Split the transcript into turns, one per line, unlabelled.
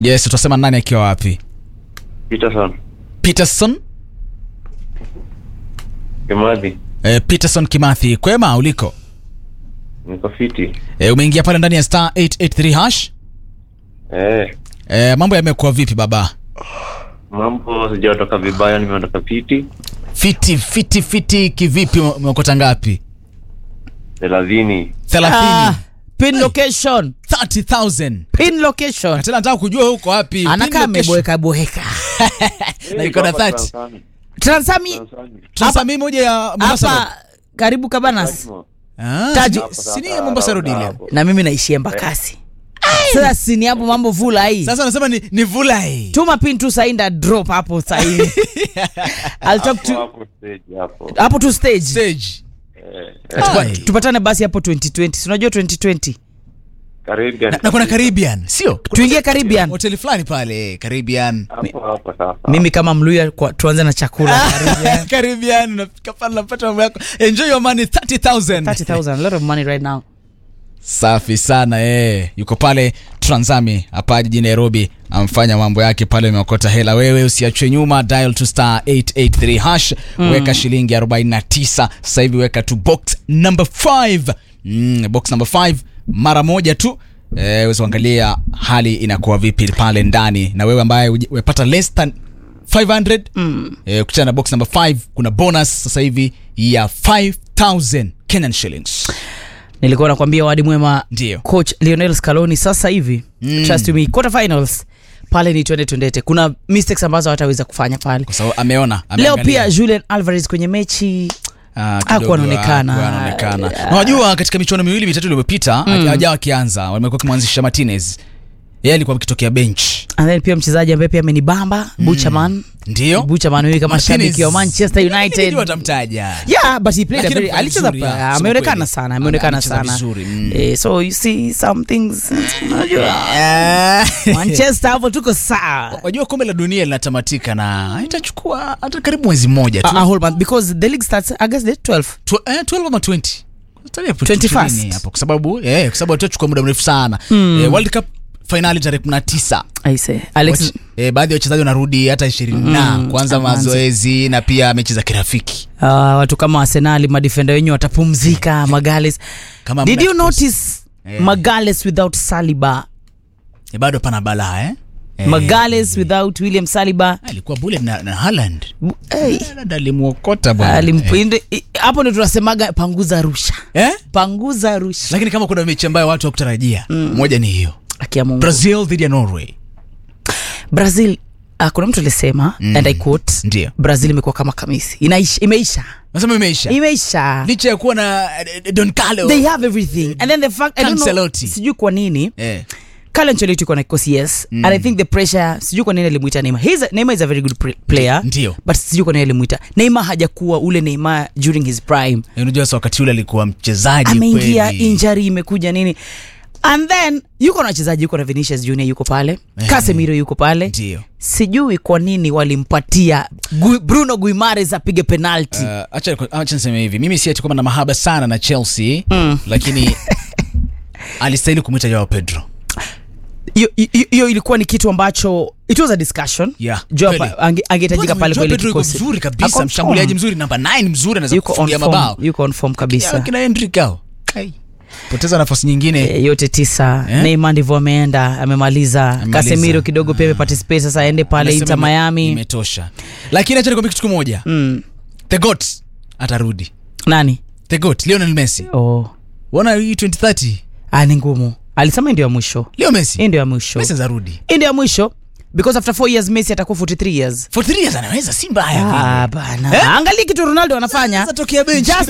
yes utasema nani akiwa wapi
Peterson
peterson
Kimathi,
eh, peterson kimathi kwema uliko
niko fiti.
eh, umeingia pale ndani ya star 883 hash
Eh,
eh, mambo yamekuwa vipi baba
mambo sijaondoka vibaya, nimeondoka fiti
fiti fiti fiti kivipi ume- umeokota ngapi
thelathini.
30
Ah, pin location
30000
pin location
tena nataka kujua huko wapi
anakaa
Pin location.
ameboeka boeka
Na iko na 30
Transami.
transami
Transami.
Sasa mimi moja ya Mombasa Road.
hapa karibu kabanas
Tajmo.
Ah,
Taji.
si- si ni ya Mombasa Road ile
Hapo.
na mimi naishia embakasi sasa sini hapo mambo vula hii
sasa nasema ni, ni vulai
tuma pin tu sainda drop hapo sahii I'll talk to
Hapo stage hapo.
hapo tu stage
stage
Eh,
Tupa-
Ai.
tupatane basi hapo 2020 si unajua 2020
Caribbean.
na kuna Caribbean sio
tuingie caribbean
hoteli fulani pale Caribbean
Hapo hapo sasa.
mimi kama mluya kwa- tuanze na chakula Caribbean.
Caribbean unafika pale unapata mambo yako enjoy your money 30000
30000 a lot of money right now
safi sana eh. yuko pale Transami hapa jijini Nairobi amfanya mambo yake pale ameokota hela wewe usiachwe nyuma dial to star 883 hash weka shilingi 49 sasa hivi weka tu box number 5 mm, box number 5 mara moja tu eh, uweze kuangalia hali inakuwa vipi pale ndani na wewe ambaye uji- umepata less than 500 mm. eh, kuchana na box number 5 kuna bonus sasa hivi ya 5000 Kenyan shillings
nilikuwa nakwambia wadi mwema
Ndio.
coach lionel scaloni sasa hivi mm. trust me quarter finals pale ni twende twendete kuna mistakes ambazo hawataweza kufanya pale
kwa sababu ameona
leo
ameangalia.
pia julian alvarez kwenye mechi
Ah,
Hakuwa
kidogo,
anaonekana.
hakuwa anaonekana.
Ah.
Na unajua katika michuano miwili mitatu iliyopita mm. hajawa akianza wamekuwa kimwanzisha Martinez yeye alikuwa akitokea bench
and then pia mchezaji ambaye pia amenibamba mm. buchaman
ndio
buchaman huyu kama
Martinez.
shabiki wa manchester united
Nilijua watamtaja
yeah but he played a
Lakini
very,
amefanya
alicheza
vizuri,
pa-
ya, kusema
ameonekana
kweli.
sana ameonekana
Amecheza
sana
vizuri, mm.
eh, so you see some things unajua
Ah.
manchester hapo tuko sawa
wajua kombe la dunia linatamatika na itachukua hata karibu mwezi mmoja tu
a, a whole month because the league starts august the 12
Tw- eh, 12 ama 20 Tarehe hapo
21st.
ishirini hapo kwa sababu eh, kwa sababu tutachukua muda mrefu sana eh, World Cup finali tarehe 19
i say alex
Wach- eh, baadhi ya wachezaji wanarudi hata ishirini na kuanza
amanze.
mazoezi na pia mechi za kirafiki
uh, watu kama arsenali madefenda wenyewe watapumzika magales
Kama
did
mna
you
kikosi-
notice
Eh.
magales without saliba
Eh, bado pana balaa eh? Eh,
magales without william saliba
alikuwa bule na, na Haaland
Bu- hey.
Haaland alimwokota bwana
Alimp-
eh.
inde- i- hapo ndo tunasemaga panguza rusha
eh?
panguza rusha
lakini kama kuna mechi ambayo watu wakutarajia moja ni hiyo
akia mungu
brazil dhidi ya norway
brazil uh, kuna mtu alisema mm. and i quote
Ndio.
brazil imekuwa kama kamisi Inaisha, imeisha
nasema imeisha
imeisha
licha ya kuwa na eh, don carlo
they have everything and then the fact I don't know,
Cancelotti.
sijui kwa nini
eh.
Carlo Ancelotti yuko na kikosi yes mm. and I think the pressure sijui kwa nini alimuita Neymar He's a, Neymar is a very good pr- player
Ndio.
but sijui kwa nini alimuita Neymar hajakuwa ule Neymar during his prime
Eh, unajua sasa wakati ule alikuwa mchezaji
ameingia
kweli.
injury imekuja nini and then yuko na wachezaji yuko na Vinicius Junior yuko pale Casemiro yuko pale
ndio
sijui kwa nini walimpatia Gu, Bruno Guimares apige penalty
Uh, acha acha niseme hivi mimi si ati kwamba na mahaba sana na chelsea mm. lakini alistahili kumwita jao pedro
hiyo hiyo- hiyo ilikuwa ni kitu ambacho it was a discussion
Yeah,
Joao
kweli.
pa- ange- angehitajika pale
Joao
kwa ile
Pedro yuko
kikosi
mzuri
Ako
kabisa
on
mshambuliaji
form.
mzuri namba 9 mzuri anaweza
yuko on
kufungia
form,
mabao
yuko on form
Ya,
kabisa
kina Hendrick hao Ai. poteza nafasi nyingine
E, yote tisa
Eh?
Neymar ndivyo ameenda amemaliza
Amemaliza.
Casemiro kidogo pia ameparticipate sasa aende pale
Anasema
Inter
ime-
Miami
imetosha lakini acha nikwambie kitu kimoja
mm.
the goat atarudi
nani
the goat Lionel Messi
oh.
uona hii 2030
ah, ni ngumu alisema hii ndio ya mwisho
Leo Messi
hii ndio ya mwisho
Messi anarudi
hii ndio ya mwisho because after 4 years Messi atakuwa 43 years
for 3 years anaweza si mbaya
ah, bana angalia kitu Ronaldo anafanya
Anaweza tokea bench
Just